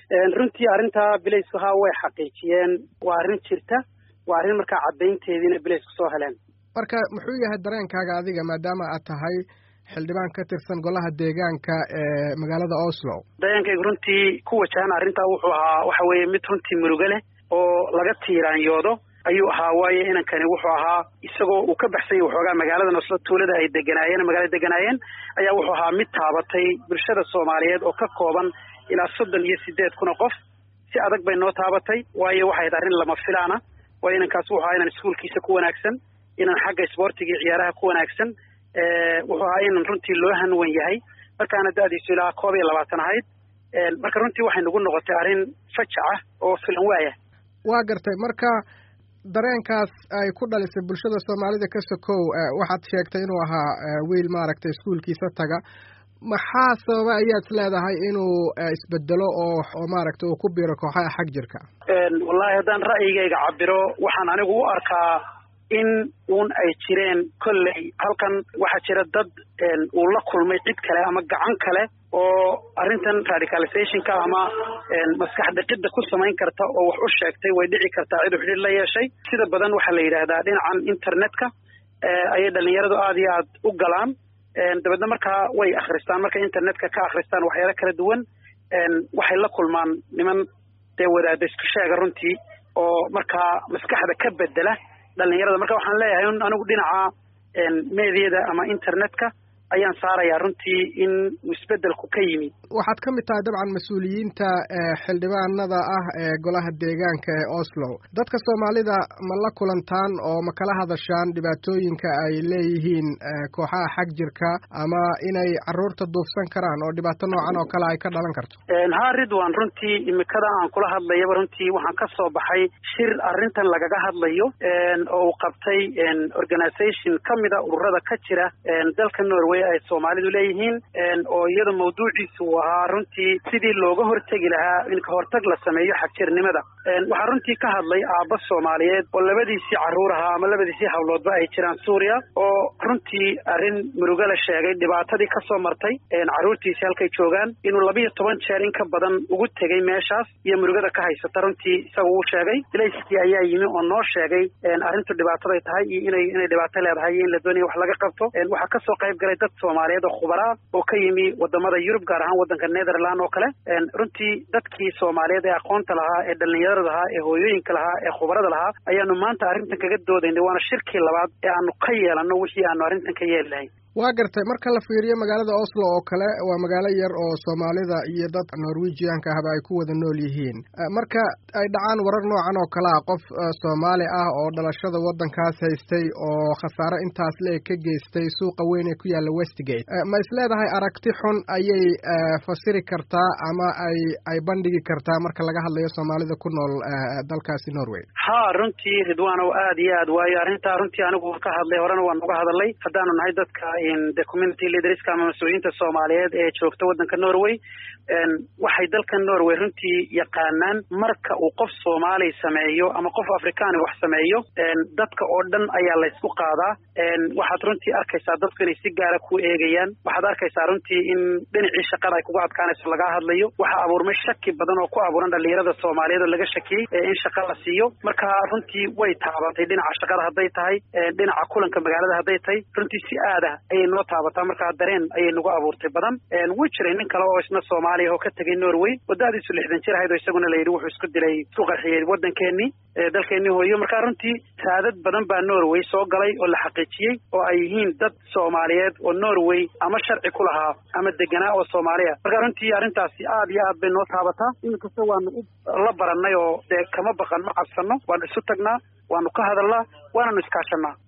runtii arrintaa bilaysku haa way xaqiijiyeen waa arrin jirta waa arrin markaa caddaynteediina bilaysku soo heleen marka muxuu yahay dareenkaaga adiga maadaama aad tahay xildhibaan ka tirsan golaha deegaanka ee magaalada oslo dareenkaygu runtii ku wajahan arrintaa wuxuu ahaa waxa weeye mid runtii murugo leh oo laga tiiraanyoodo ayuu ahaa waayo inankani wuxuu ahaa isagoo uu ka baxsanyay waxoogaa magaaladan oslo tuulada ay deganaayeen magaalada deganaayeen ayaa wuxuu ahaa mid taabatay bulshada soomaaliyeed oo ka kooban ilaa soddon iyo sideed kun oo qof si adag bay noo taabatay waayo waxay ahayd arrin lama filaana waayo inankaas wuxuu ahaa inan iskuolkiisa ku wanaagsan inan xagga isboortiga iyo ciyaaraha ku wanaagsan wuxuu ahaa inan runtii loo hanwan yahay markaana da-diisu ilaa koob iyo labaatan ahayd marka runtii waxay nagu noqotay arrin fajac ah oo filan waaya waa gartay marka dareenkaas ay ku dhalisay bulshada soomaalida ka sokow waxaad sheegtay inuu ahaa wiil maaragtay iskuolkiisa taga maxaa sababa ayaad is leedahay inuu isbedelo oo oo maaragtay uu ku biiro kooxaha xag jirka wallaahi haddaan ra'yigayga cabiro waxaan anigu u arkaa in uun ay jireen kolley halkan waxaa jira dad uu la kulmay cid kale ama gacan kale oo arrintan radicalizationka ama maskax dhiqidda ku samayn karta oo wax u sheegtay way dhici kartaa cid u xidhiir la yeeshay sida badan waxaa la yidhaahdaa dhinacan internetka ayay dhalinyaradu aada iyo aad u galaan dabeedna markaa way akhristaan markay internetka ka akhristaan waxyaalo kala duwan waxay la kulmaan niman dee wadaada isku sheega runtii oo markaa maskaxda ka bedela dhalinyarada marka waxaan leeyahay un anigu dhinaca meediyada ama internetka ayaan saarayaa runtii in isbeddelku ka yimid waxaad ka mid tahay dabcan mas-uuliyiinta xildhibaanada ah ee golaha deegaanka ee oslo dadka soomaalida ma la kulantaan oo ma kala hadashaan dhibaatooyinka ay leeyihiin kooxaha xag jirka ama inay caruurta duufsan karaan oo dhibaato noocan oo kale ay ka dhalan karto ha ridwan runtii imikada aan kula hadlayaba runtii waxaan ka soo baxay shir arrintan lagaga hadlayo oo uu qabtay organisation ka mida ururada ka jira dalka norway ay soomaalidu leeyihiin oo iyada mawduuciisu uu ahaa runtii sidii looga hortegi lahaa in kahortag la sameeyo xagjirnimada waxaa runtii ka hadlay aabba soomaaliyeed oo labadiisii carruur ahaa ama labadiisii hawloodba ay jiraan suuriya oo runtii arrin murugo la sheegay dhibaatadii ka soo martay carruurtiisi halkay joogaan inuu labiyo toban jeer in ka badan ugu tegey meeshaas iyo murugada ka haysata runtii isaga uu sheegay ilayskii ayaa yimi oo noo sheegay arrintu dhibaataday tahay iyo inay inay dhibaato leedahay iyo in la doonaya wax laga qabto waxaa kasoo qayb galay dad soomaaliyeed oo khubaraa oo ka yimi wadamada yurub gaar ahaan waddanka netherland oo kale runtii dadkii soomaaliyeed ee aqoonta lahaa ee dhalinyarada lahaa ee hooyooyinka lahaa ee khubarada lahaa ayaanu maanta arrintan kaga doodaynay waana shirkii labaad ee aanu ka yeelanno wixii aanu arrintan ka yeeli lahayn waa gartay marka la fiiriyo magaalada oslo oo kale waa magaalo yar oo soomaalida iyo dad norwegianka ahba ay ku wada nool yihiin marka ay dhacaan warar noocan oo kale ah qof soomaali ah oo dhalashada waddankaas haystay oo khasaare intaas leeg ka geystay suuqa weyn ee ku yaalla westgate ma is leedahay aragti xun ayay fasiri kartaa ama ay ay bandhigi kartaa marka laga hadlayo soomaalida ku nool dalkaasi norway ha runtii ridwaanow aad iyo aad waayo arrintaa runtii anigu ka hadlay horena waan uga hadalay haddaanu nahay dadka the community leaderska ama mas-uuliyiinta soomaaliyeed ee joogta waddanka norway waxay dalka norway runtii yaqaanaan marka uu qof soomaali sameeyo ama qof afrikaani wax sameeyo dadka oo dhan ayaa laysku qaadaa waxaad runtii arkaysaa dadku inay si gaara ku eegayaan waxaad arkaysaa runtii in dhinacii shaqada ay kuga adkaanayso lagaa hadlayo waxaa abuurmay shaki badan oo ku abuuran dhalinyarada soomaaliyeed oo laga shakiyey in shaqa la siiyo marka runtii way taabatay dhinaca shaqada hadday tahay dhinaca kulanka magaalada hadday tahay runtii si aad ah ayay noo taabataa markaa dareen ayay nagu abuurtay badan way jiray nin kale oo isna soomaaliya oo ka tegay norway waddaadiisu lixdan jir ahayd oo isaguna la yidhi wuxuu isku dilay isku qarxiyey waddankeenii dalkeenii hooyo markaa runtii saadad badan baa norway soo galay oo la xaqiijiyey oo ay yihiin dad soomaaliyeed oo norway ama sharci ku lahaa ama deganaa oo soomaaliya marka runtii arrintaasi aad iyo aad bay noo taabataa iminkasta waanu la barannay oo dee kama baqan ma cabsanno waanu isu tagnaa waanu ka hadalnaa waananu iskaashanaa